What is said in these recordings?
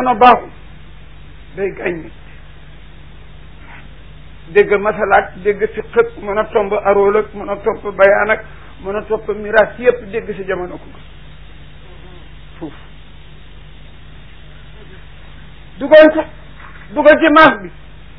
jamono baaxul day gaañ nit dégg masalaat dégg si xët mën a tomb arool ak mën a topp bayaan ak mën a topp miraas yëpp dégg si jamono ko foofu dugal ko dugal ci maas bi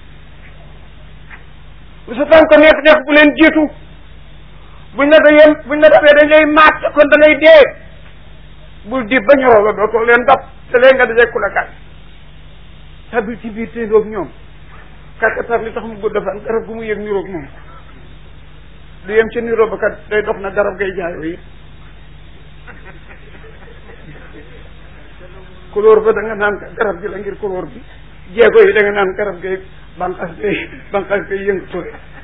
bu sa tànk neex neex bu leen jiitu buñ la da yem buñ la dabee dañ lay maat kon da ngay dee bul di ba ñoroo la dootoo leen dab te leen nga dajee ku la gaañ tabil ci biir téendoog ñoom kàkkatar li tax mu gudd fan garab gu mu yëg niroog moom du yem ci niroo ba kat day dox na garab ngay jaayoo yi couleur ba da nga naan garab gi la ngir couleur bi jéego yi da nga naan garab gay banqas gay banqas gay yëngatu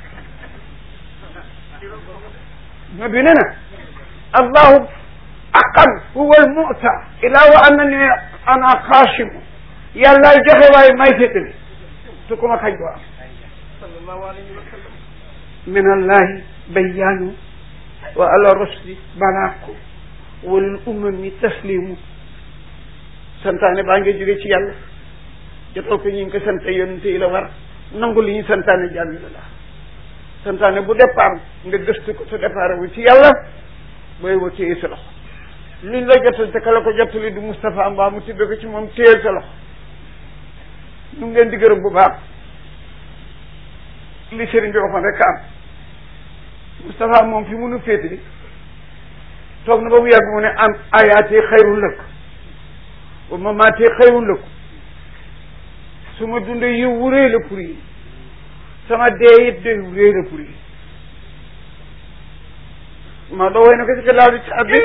ma bi ne na allahu aqan huwa almuta ila wa annani ana xaasimu yàllaay joxe waaye may féetali te ku ma xaj doo am sallallahu alayhi wa sallam min allahi bayaanu wa ala rusli balaaku walil umami taslimu santaane baa ngi jóge ci yàlla jotal ko ñu ngi ko sante yonente yi la war nangu li ñu santaane jàmm la santaane bu départ nga gëstu ko te départ wu ci yàlla booy wa téye sa loxo luñ la jotal te ka la ko jottali du Moustapha mbaa mu tibbe ko ci moom téyel sa loxo ñu ngi leen di gërëm bu baax li sëriñ bi waxoon rek am Moustapha moom fi munu féete toog na ba mu yàgg mu ne am ayaatee xayrun lëkk wa mamaatee xayrun lëkk su ma dundee yiw wu réy la pour yi sama dee it de wu réy la pour yi ma doo woy na ko ci ka laaw di ci abbi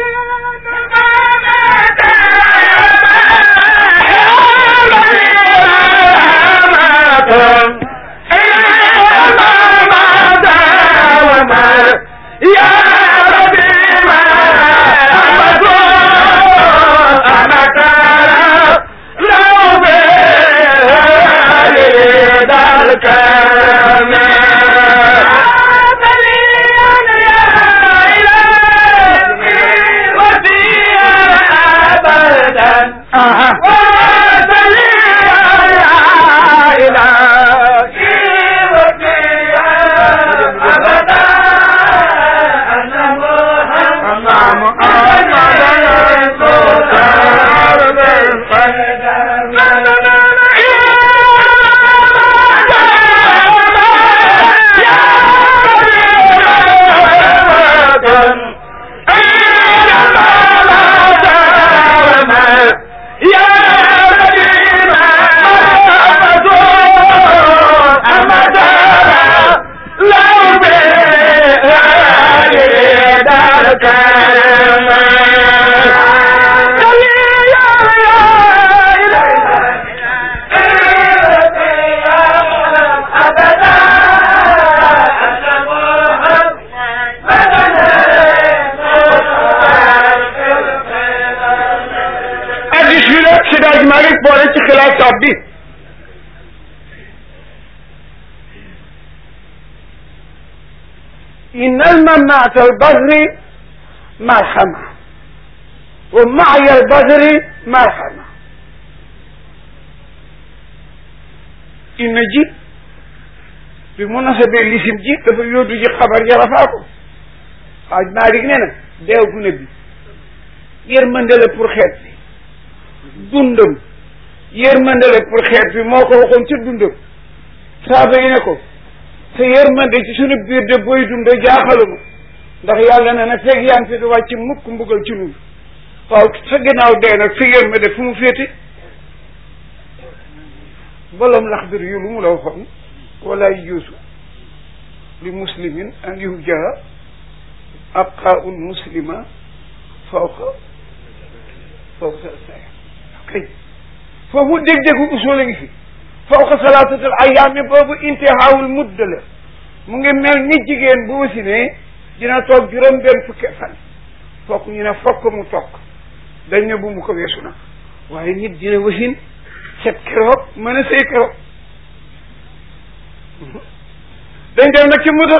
إن الممات البذر مرحمة ومعي البذر مرحمة إن جي بمناسبة لسم جي دفع يودو جي خبر يرفاكو xaaj Maalik nee na deew gu ne bi yërmande la pour xeet bi dundam yërmande la pour xeet bi moo ko waxoon ci dundam saaba yi ne ko sa yërmande ci sunu biir de booy dund jaaxaluma ndax yàlla na ne fekk yaa ngi fi du wàcc mukk mbugal ci nun waaw sa ginnaaw dee nag sa yërmande fu mu féete bolom laxdir yu lu mu la waxoon wala yuusu li muslimin an yuhjaa abqaul muslima fawqa fawqa say kay foofu dég-dégu usul a ngi fi fawqa salaatatul ayaami boobu intihaawul mudda la mu ngi mel ni jigéen bu wasinee dina toog juróom benn fukki fan fokk ñu ne fokk mu toog dañ ne bu mu ko weesu na waaye nit dina wasin set keroog mën a sëy keroog dañ dem nag ci mudda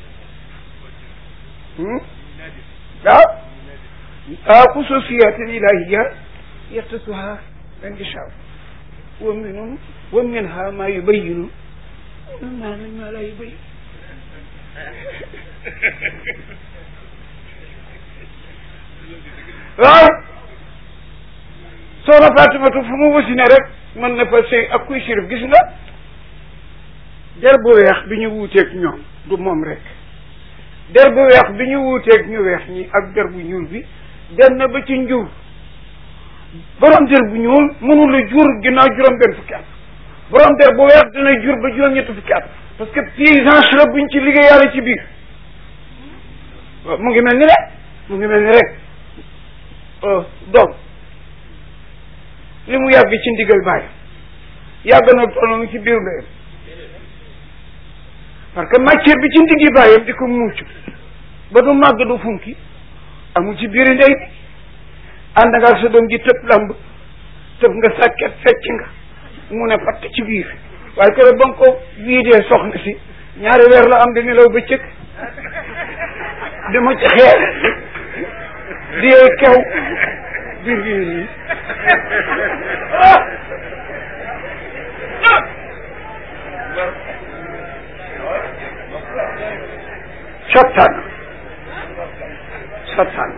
waaw ah xususiyatin ilahiya yaxtasuha man yashaa wa minhum wa minha ma yubayyinu ma ma la yubayyin waaw soxna Fatimatu fu mu wasine rek mën na fa sëy ak kuy sirif gis nga der bu weex bi ñu wuuteeg ñoom du moom rek der bu weex bi ñu wuuteeg ñu weex ñi ak der bu ñuul bi dem na ba ci njur borom der bu ñuul mënul a jur ginnaaw juróom benn fukki at borom der bu weex dina jur ba juróom ñetti fukki at parce que paysance la buñ ci liggéey yàlla ci biir waaw mu ngi mel ni rek mu ngi mel ni rek doom li mu yàgg ci ndigal bàyyi yàgg na tollu ci biir ndeyam parce que matière bi ci ndiggi bàyyam di ko muucu ba du màgg du funki amul ci biir ndey bi ànd nga ak sa doom ji tëb lamb tëb nga sàkket fecc nga mu ne patt ci biir waaye kër ba nga ko viidee soxna si ñaari weer la am di nelaw bëccëg di ma ci xeer di yee kew biir bi nii sottaan sottaan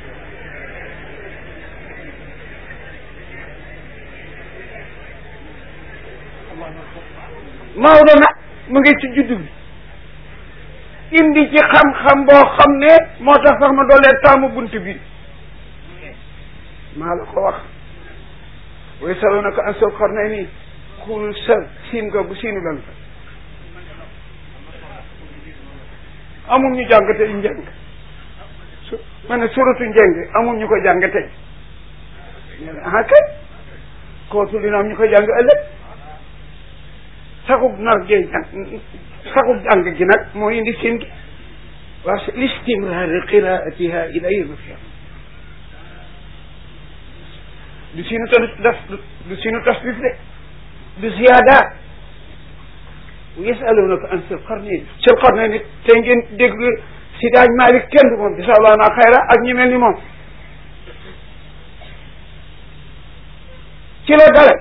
Maodo nag mu ngi ci juddu bi indi ci xam-xam boo xam ne moo tax sax ma doolee taamu bunt bi maa la ko wax way salo na ko an sol xor nay nii xul sa siin nga bu siinu lan fa amul ñu jàng tey njëng su ma ne suratu njëng amul ñu ko jàng tey ah kay kootu dina am ñu ko jàng ëllëg saxub nar gee jàng saxub jàng gi nag moo indi siin gi waa listimraari qiraatiha ila yawmi alqiyama du siinu tas du siinu tasbif de du ziyaada yasalunaka an sil qarnayn sil qarnayn nit te ngeen dégg si daaj Malik kenn du moom bisallah naa xayra ak ñi mel ni moom ci la dale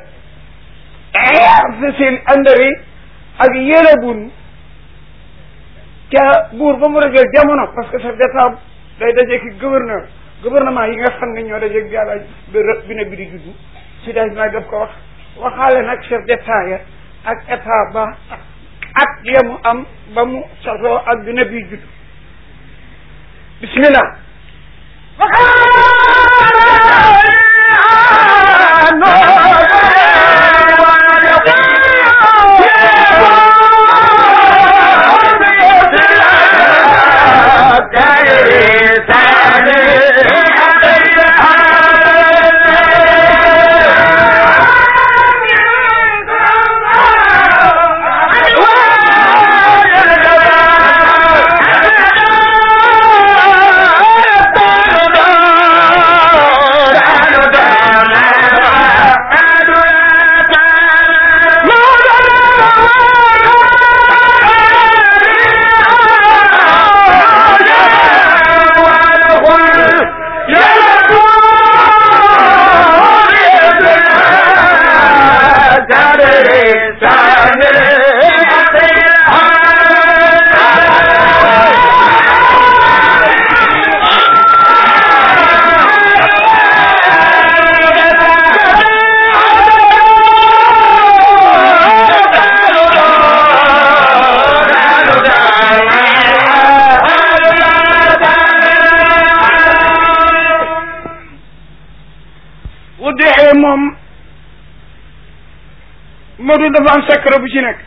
sil andari ak yélebun ca buur ba mu rëgal jamono parce que chef d'état day dajee ki gouverneur gouvernement yi nga xam ne ñoo dajee yàlla bi ne bi di juddu si daaj Malik daf ko wax waxaale nag chef d'état ya ak état ba ak yemu am ba mu sasoo ak bi nabi judd bismillah moom Modou dafa am secret bu ci nekk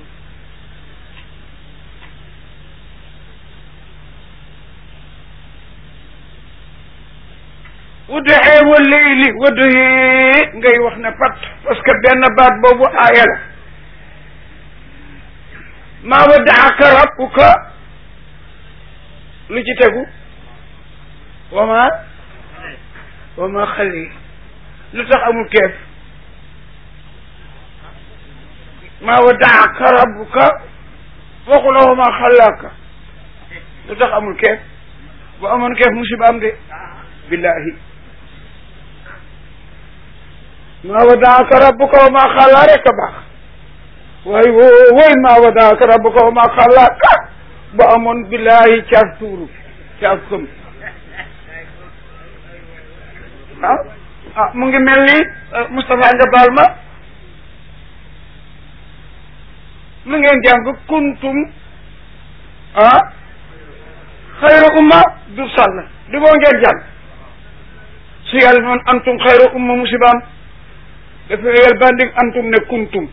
udduxee wa leyli wadduhee ngay wax ne pat parce que benn baat boobu aaya la maa waddaaka rabbuka lu ci tegu wa ma wa ma xali lu tax amul keef maa waddaaka rabbuka waxu la wa ma xalaaka lu tax amul keef bu amoon keef musiba am de billahi maa wadaaka rabbuka wa maa xalaa rek a baax waaye woo woy maa wadaaka rabbuka wa maa xalaa ka ba amoon billaahi caaf tuuru caaf këm ah ah mu ngi mel ni Moustapha nga baal ma lu ngeen jàng kuntum ah xayra umma du sàll di boo ngeen jàng su yàlla noon antum xayra umma musibaam dafa yel bandig antum ne kuntum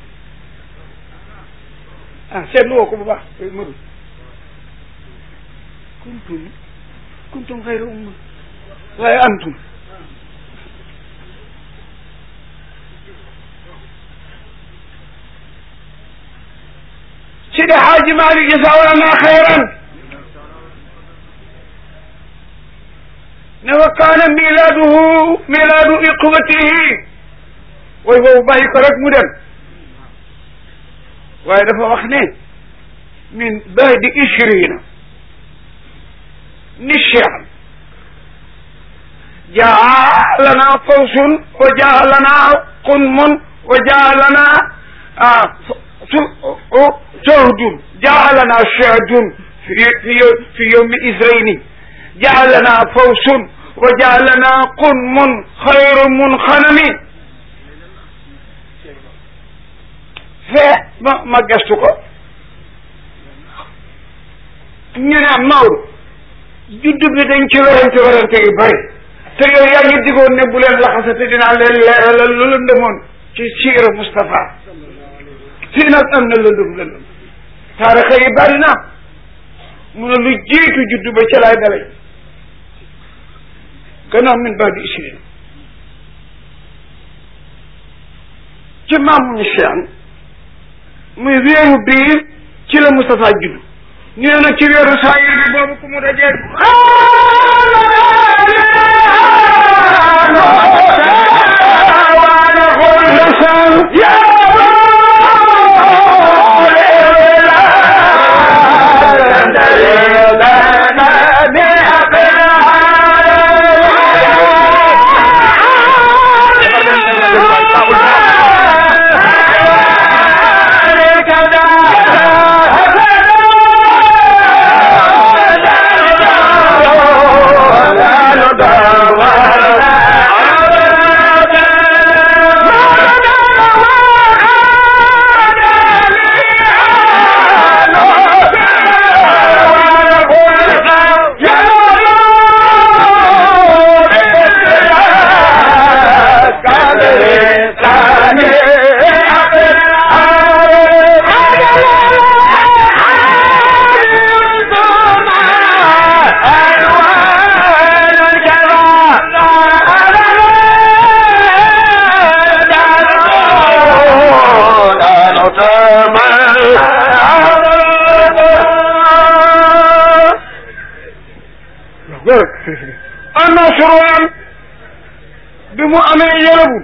ah seetlu woo ko bu baax mëru kuntum kuntum xayra umma waaye antum Sidi Xaaji Maalik jazaahullahu xayran ne wa kaana milaaduhu milaadu iqwatihi way boobu bàyyi ko rek mu dem waaye dafa wax ne min ba'di ishrina nishan jaa lana fawsun wa jaa lana qunmun wa jaa lana شهد جعلنا شهد في في في يوم إذرين جعلنا فوس وجعلنا قنم خير منخنم fe ma ma gestu ko ñu ne Maodo juddu bi dañ ci werante werante yu bëri te yow yaa ngi digoon ne bu leen laxasate dinaa leen leeralal lu lëndëmoon ci siira Moustapha fii nag am na lëndëm lëndëm taarixa yi bari na mu ne lu jiitu juddu ba ca laay dalay gannaaw min baax di isrin ci maamu ni Cheikh muy weeru biir ci la Moustapha juddu ñu ne nag ci weeru saayir bi boobu ku mu dajee annasruan bi mu amee yërëbu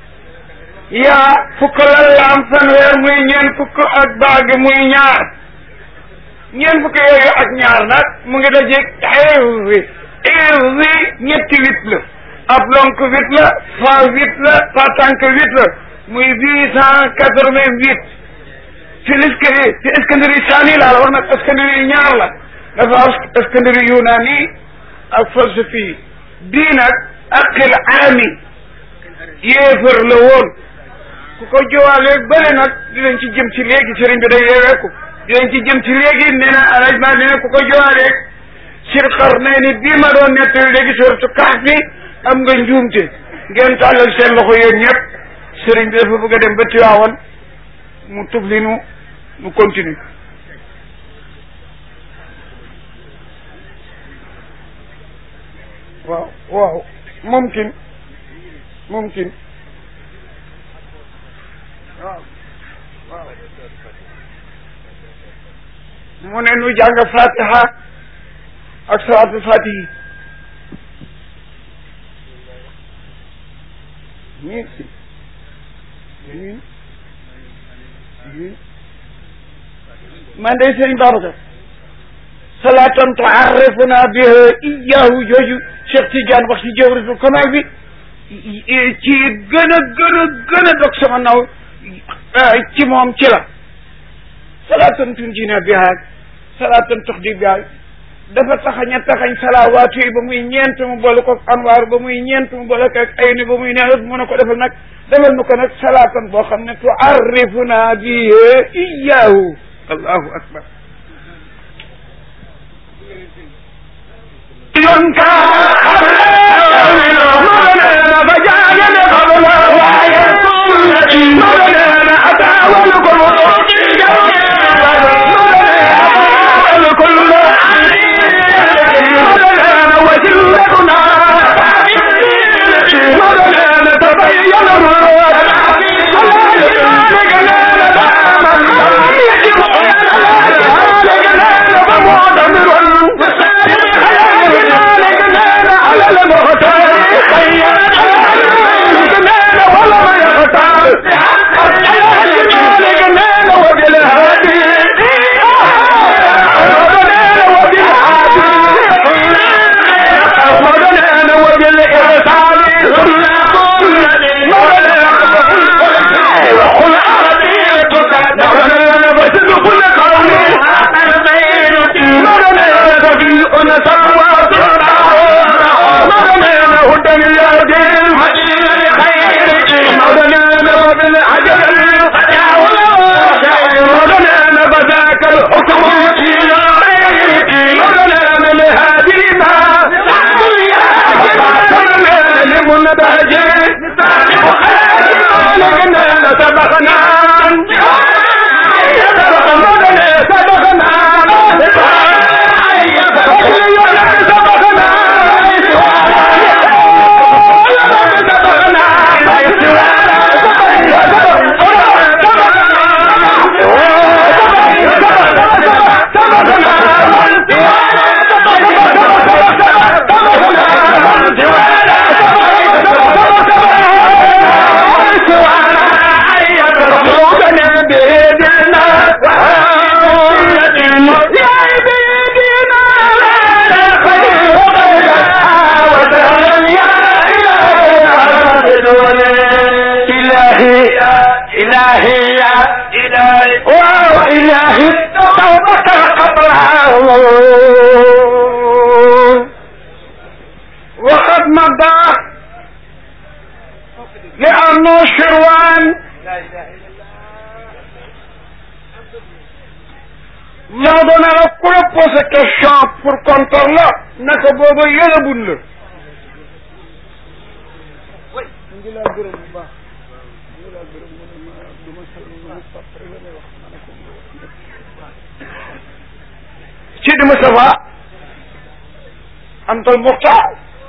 yaa fukk la laam fanweer muy ñeent fukk ak baagi muy ñaar ñeent fukk yooyu ak ñaar nag mu ngi dajeeg xeewi xeewi ñetti huit la ab lonk huit la fa huit la fa tànk huit la muy huit cent quatre vingt huit fi liskari fi Iskandari saani laa la wax nag Iskandari ñaar la dafa Iskandari yunaani ak falsafi bii nag aqil aami yéefar la woon ku ko jowaaleeg bële nag dinañ ci jëm ci léegi sëriñ bi day yeeweeku dinañ ci jëm ci léegi nee na arrangement nee na ku ko jowaaleeg sir xar nee ni bii ma doon nettali léegi suratu kaaf bi am nga njuumte ngeen tàllal seen loxo yéen ñëpp sëriñ bi dafa bëgg a dem ba Tiwaawan mu tufli nu nu continue waaw waaw mumkin mumkin waaw waaw mu ne nu jàng fatiha ak salaatul fatihi miin miin miin man day sëriñ Babacar salaatan tuarrifuna biha iyahu jooju Cheikh Tidiane wax ci jawritul kamal bi ci gën a gën a gën a dog sama naw ci moom ci la salaatan tunjina biha salaatan tuxdi biha dafa taxañ a taxañ salaawaatu yi ba muy ñeent mu boole ko anwaar ba muy ñeent mu boole ko ak ay ni ba muy neex mu ne ko defal nag defal nu ko nag salaatan boo xam ne tuarrifuna bihi iyaahu allahu akbar yon ka وقد مضى لأنه شروان maa doon na ku la posé question pour kontor la naka booba yëlabul la ngi laa gërëm bu baax ngi laa gërëm mu ne ma du ma sal ma pap rek la may wax ma ne ko Sidi Moustapha antal muxtaar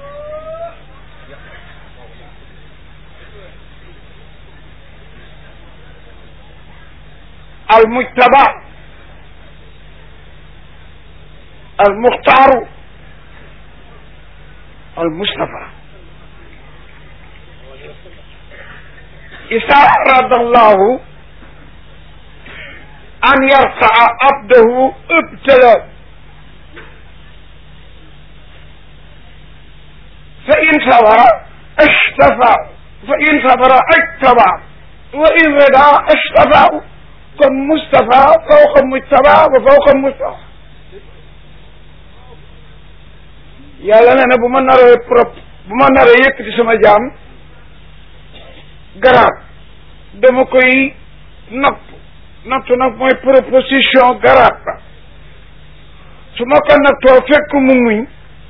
المجتبى المختار المصطفى إذا أراد الله أن يرفع عبده ابتلى فإن صبر اشتفى فإن صبر اجتبى وإن رضى اشتفى kon Moustapha fawqa Mujtaba wa fawqa Moustapha yàlla nee na bu ma naree prop bu ma naree yëkkati sama jaam garaat dama koy natt natt nag mooy proposition garaat ba su ma ko nattoo fekk mu muñ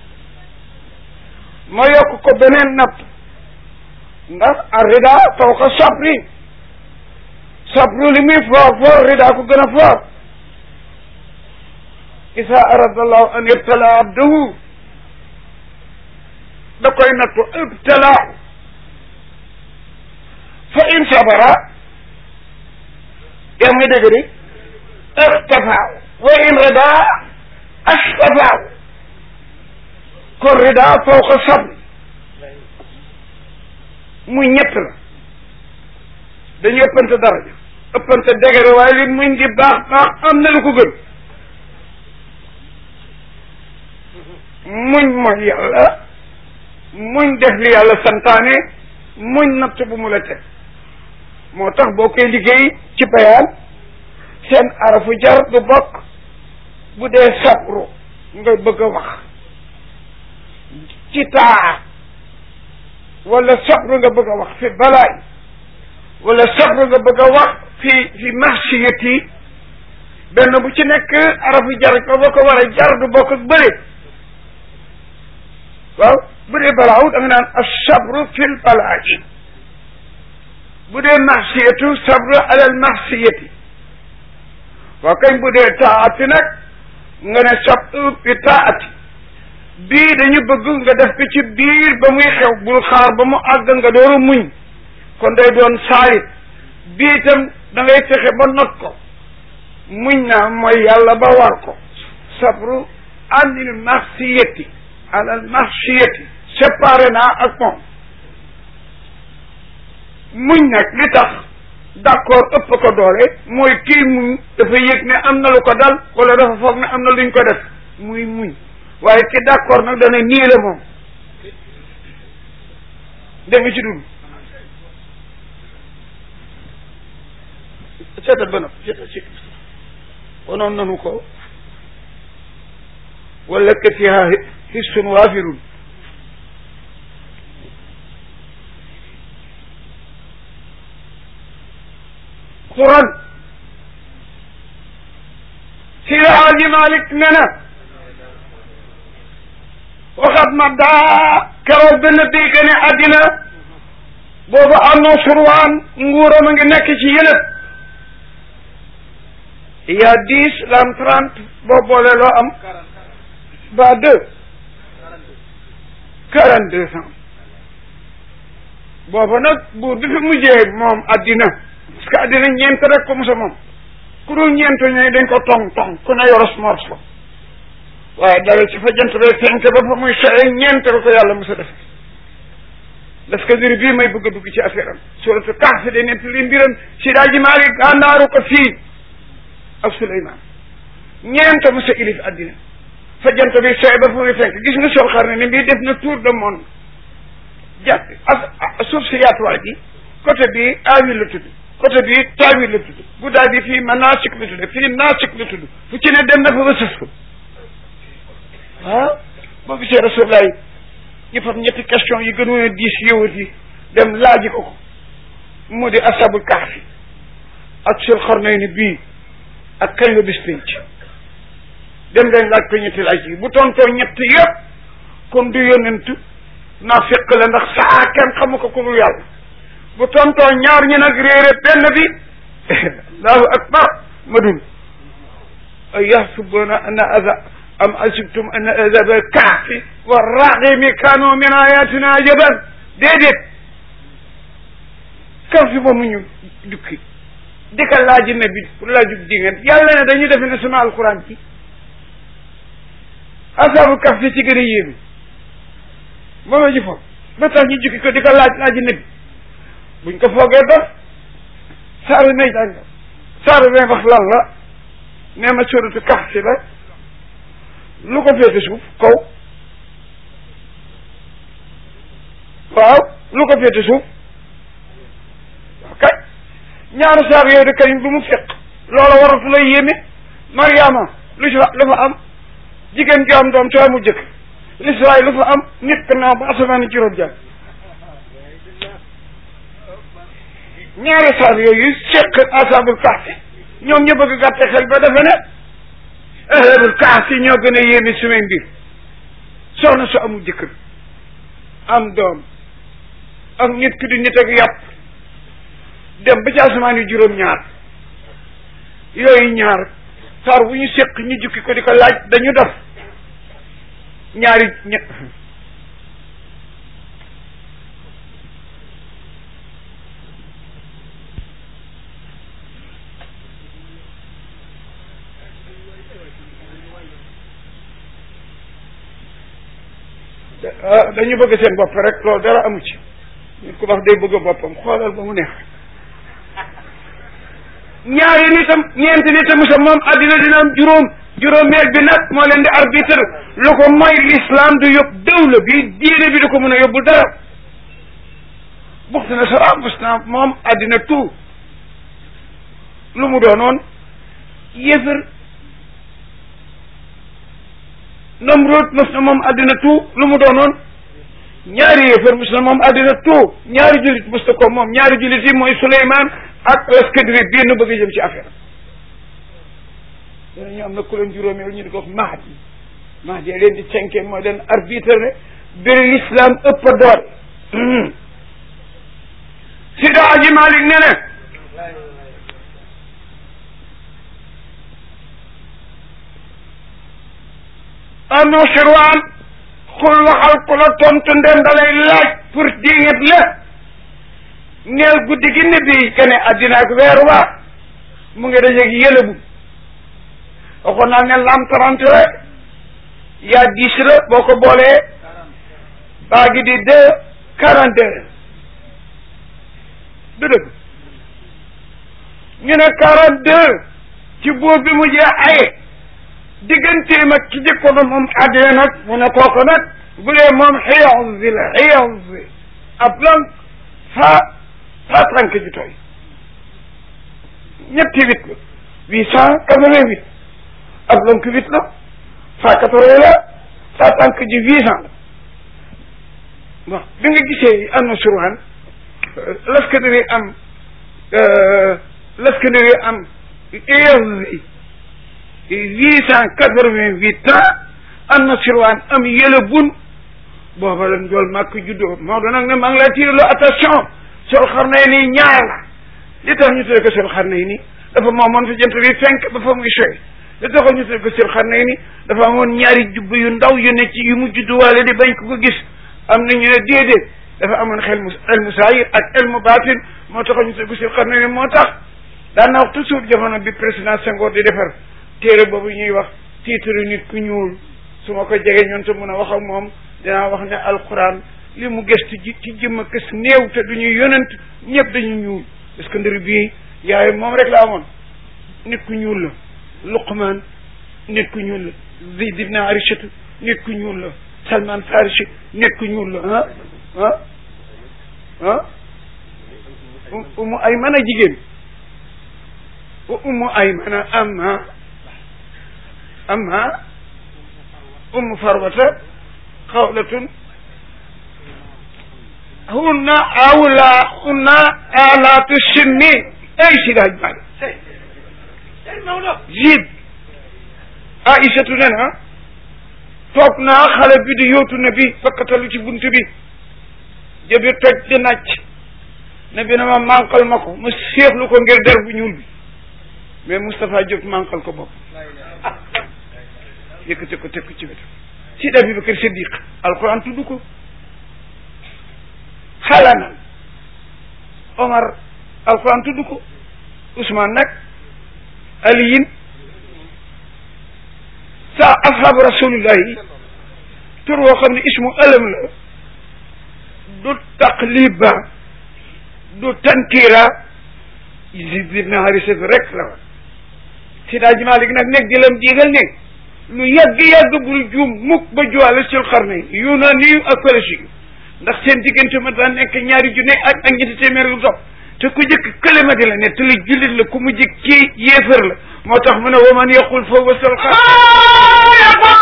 ma yokk ko beneen natt ndax arrida fawqa sabri sabru li muy foor foor rida ko gën a foor isa arada allahu an ibtala abdahu da koy nattu ibtalaahu fa in sabara yaa ngi dégg di ixtafaahu wa in rida ashtafaahu kon rida fawqa sabri muy ñett la dañu ëppante daraja ëppante degere waaye li muñ di baax baax am na lu ko gën muñ mooy yàlla muñ def li yàlla santaane muñ natt bu mu la teg moo tax boo koy liggéey ci bayaan seen arafu jar du bokk bu dee sabru nga bëgg a wax ci taa wala sabru nga bëgg a wax fi balaay wala sabru nga bëgg a wax fi fi maxsiyati benn bu ci nekk arafu jar ko boo ko war a jar du bokk ak bële waaw bu dee balaaw da nga naan asabru fil balaaji bu dee maxsiyatu sabru alal maxsiyati waaw kañ bu dee taati nag nga ne sabru bi taati bii dañu bëgg nga def ko ci biir ba muy xew bul xaar ba mu àgg nga dooru muñ kon day doon saalit bii itam da ngay fexe ba not ko muñ naa mooy yàlla ba war ko sabru anil maxsiyati alal maxsiyati séparé naa ak moom muñ nag li tax d'accord ëpp ko doole mooy kii muñ dafa yëg ne am na lu ko dal wala dafa foog ne am na luñ ko def muy muñ waaye ki d'accord nag dana nii la moom dégg nga ci dund seetal ba nag seetal si wanoon nanu ko wala ka fiha hissun waafirun quran si Alaaji Malik ne na waxat ma daa keroog benn dégg ne àddina boobu annoo surwaan nguuram a ngi nekk ci yëlëb il y a dix l'an trente boo boole loo am ba deux quarante deux cent booba nag buur bi fi mujjee moom addina parce que addina ñeent rek ko musa moom ku dul ñeent ñooy dañ ko tong tong ku ne yoros mors la waaye dara ci fa jant bee fenk ba fa muy soye ñeent la ko yàlla musa def parce que juri bii may bëgg a dugg ci affaire am suratu Kahf de nett li mbiram si daaji Maalik gànnaaru ko fii ak Suleymaan ñeent musa ilif addina fa jant bi soye ba fa muy fenk gis nga sol xar ne ni bii def na tour de monde jàpp ak suuf si yaatuwaay bi côté bi aawil la tudd côté bi taawil la tudd guddaay bi fii manaasik la tudd fii naasik la tudd fu ci ne dem na fa ba sës ko ah boo gisee rasulullah ñu fam ñetti question yi gënoon a diis yowat yi dem laaji ko ko mu di asabul kahfi ak sul xarnayni bii ak kañ la bis pénc dem leen laaj ko ñetti laaj yi bu tontoo ñett yëpp comme du yonent naa fekk la ndax saa kenn xamu ko ku dul yàlla bu tontoo ñaar ñi nag réere benn bi allahu akbar ma dul ay yaxsubuna anna aza am asibtum anna azaba kaafi wa raximi kanu min ayatina ajaban déedéet kaafi moomu ñu dukki di ka laaji nabi pour laajub dingan yàlla ne dañu defe ne sunu alquran ci asaabu kaf fi ci gën a yéeme moom la ñu foog ba tax ñu jukki ko di ko laaj laaji nabi buñ ko foogee dof saaru may jàng saaru may wax lan la nee ma suratu kaf si la lu ko féete suuf kaw waaw lu ko féete suuf waaw kay ñaari saar yooyu de kañ bu mu fekk loola waratu lay yéeme mariama lu ci lu fa am jigéen gi am doom te mu jëkk l'israël lu fa am nit ka naaw ba asamaan juróom jàng ñaari saar yooyu seq asabul kahfi ñoom ñu bëgg gàtte xel ba defe ne ahlul kahfi ñoo gën a yéeme sumay mbir soxna su amul jëkkër am doom ak nit ki di nit ak yàpp dem ba ci asamaan yu juróom ñaar yooyu ñaar saar bu ñu séq ñu jukki ko di ko laaj dañu def ñaari ñett dañu bëgg seen bopp rek loolu dara amu ci nit ku wax day bëgg boppam xoolal ba mu neex ñaari nitam ñeenti nitam sa moom addina dina am juróom juróomeel bi nag moo leen di arbitre lu ko mooy l'islam du yóbbu dawla bi diine bi du ko mën a yóbbul dara buxtu nasara mos naa moom àddina tout lu mu doonoon yéefar Namrud mos na moom àddina tout lu mu doonoon ñaari yéefar mos na moom àddina tout ñaari jullit mos na ko moom ñaari jullit yi mooy Souleymane ak Laskandari bii nu bëgg a jëm ci affaire danañu am na ku leen juróomeel ñu di ko wax Mahdi Mahdi leen di cinquième mooy leen arbitre ne biri l'islam ëpp a doole Sida Aji Malik ne ne ano sirwaan xul waxal ku la tontu ndem dalay laaj pour dinget la neel guddi gi ne bi kene addina ak weer waa mu ngi dajeeg yëlëbu waxoon naa ne lam trente la yaa dix la boo ko boolee baa gi di deux quarante deux du dëgg ñu ne quarante deux ci buur bi mu jee aye digganteem ak ki jëkkoon moom àddina nag mu ne kooku nag bu dee moom xiyonzi la xiyonzi ab lan fa fa tànk ji tooy ñetti huit la huit cent quatre-vingt-huit ab lonk huit la fa quatre-vingt la fa tànk ji huit cent la bon bi nga gisee am na surwaan Laskandari am Laskandari am xiyonzi huit cent quatre-vingt-huit ans am na sirwaan am yële bun booba lan jool màkk juddoo moo doon nag ne maa ngi lay tiir loo attention sol xar nay nii ñaar la li tax ñu tuddee ko sol xar nay nii dafa moomoon fi jant bi fenk ba fa muy soy li taxoon ñu tuddee ko sol xar nay nii dafa amoon ñaari jubb yu ndaw yu ne ci yu mu judduwaale di bañ ko ko gis am na ñu ne déedéet dafa amoon xel mu ilmu saayir ak ilmu baatin moo taxoon ñu tuddee ko sol xar nay nii moo tax daan na wax toujours jamono bi président Senghor di defar téere boobu ñuy wax titre nit ku ñuul su ma ko jege ñoon te mun a wax ak moom dinaa wax ne alquran li mu gëstu ji ci jëmm kës néew te du ñuy yonent ñëpp dañu ñuul parce que ndër bii yaay moom rek la amoon nit ku ñuul la luqman nit ku ñuul la zayd ibn arishatu nit ku ñuul la salman farisi nit ku ñuul la ah ah ah umu ay mën a jigéen umu ay mën a amma amma umu farwata xawlatun hunna awla hunna alaatu sinni ay si daaj bari jib aïsatu ne na toog naa xale bi di yóotu na bi fakkatalu ci bunt bi jëbi toj di nàcc ne bi na ma manqal ma ko ma séexlu ko ngir der bu ñuul bi mais Moustapha Diop manqal ko bopp yëkkate ko teg ko ci wetu Sidi Abubakar Siddiq alquran tudd ko xalanan Omar alquran tudd ko Ousmane nag aliyin sa ashabu rasulillahi tur woo xam ne ismu alam la du taqliba du tankira Yazid ibn Harisa rek la woon Sidi Hadji Malick nag nekk di lam diigal nekk lu yàgg-yàgg bul juum mukk ba juwaale sul xarne yu naa niyu ak Palestine ndax seen diggante ma daan nekk ñaari junne ak ak ñetti téeméer lu dox te ku jëkk këlema di la ne te lu jullit la ku mu jëkk kii yéefar la moo tax mu ne wa man yaqul fa wasal xar